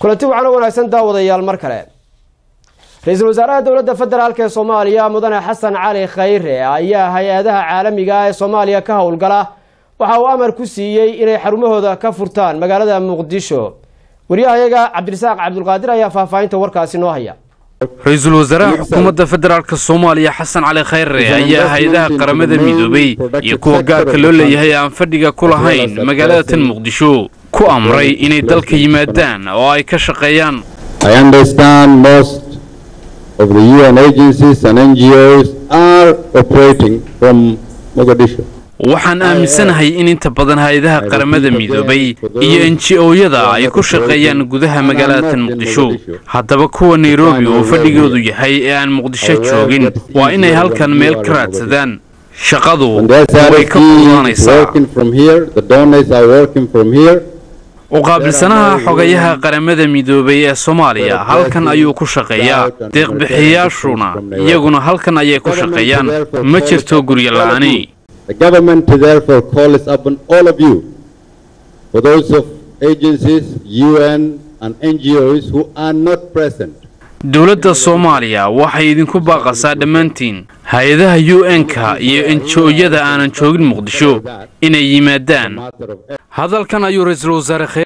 kulanti wacan oo wanaagsan daawadayaal mar kale ra-iisul wasaaraha dowladda federaalk ee soomaaliya mudane xasan cali khayre ayaa hay-adaha caalamiga ee soomaaliya ka howlgala waxa uu amar ku siiyey inay xarumahooda ka furtaan magaalada muqdisho waryahayaga cabdirasaaq cabdulqaadir ayaa faahfaahinta warkaasi noo haya ra-iisul wasaaraha xukuumadda federaalk soomaaliya xasan cali khayre ayaa hay-adaha qaramada midoobay iyo kuwa gaarka loo leeyahay aan fadhiga ku lahayn magaalada tan muqdisho ku amray inay dalka yimaadaan oo ay ka shaqeeyaan I understand most of the UN agencies and NGOs are operating from Mogadishu. waxaan aaminsanahay in inta badan hay-adaha qaramada midoobay iyo enji-ooyada ay ku shaqeeyaan gudaha magaalada tan muqdisho haddaba kuwa nairobi oo fadhigoodu yahay ee aan muqdisho joogin waa inay halkan meel ka raadsadaan shaqadu When their way ka charity is fududaanaysaa working from here, the donors are working from here. uqaabilsanaha xogayaha qaramada midoobay ee soomaaliya halkan ayuu ku shaqeeyaa deeqbixiyaashuna iyaguna halkan ayay ku shaqeeyaan ma jirto guryo la-aani The government therefore calls upon all of you, for those of agencies, UN and NGOs who are not present, dowladda soomaaliya waxay idinku baaqasaa dhammaantiin hay-adaha u n-ka iyo enji-ooyada aanan joogin muqdisho inay yimaadaan matter of hadalkan ayuu ra-iisul wasaare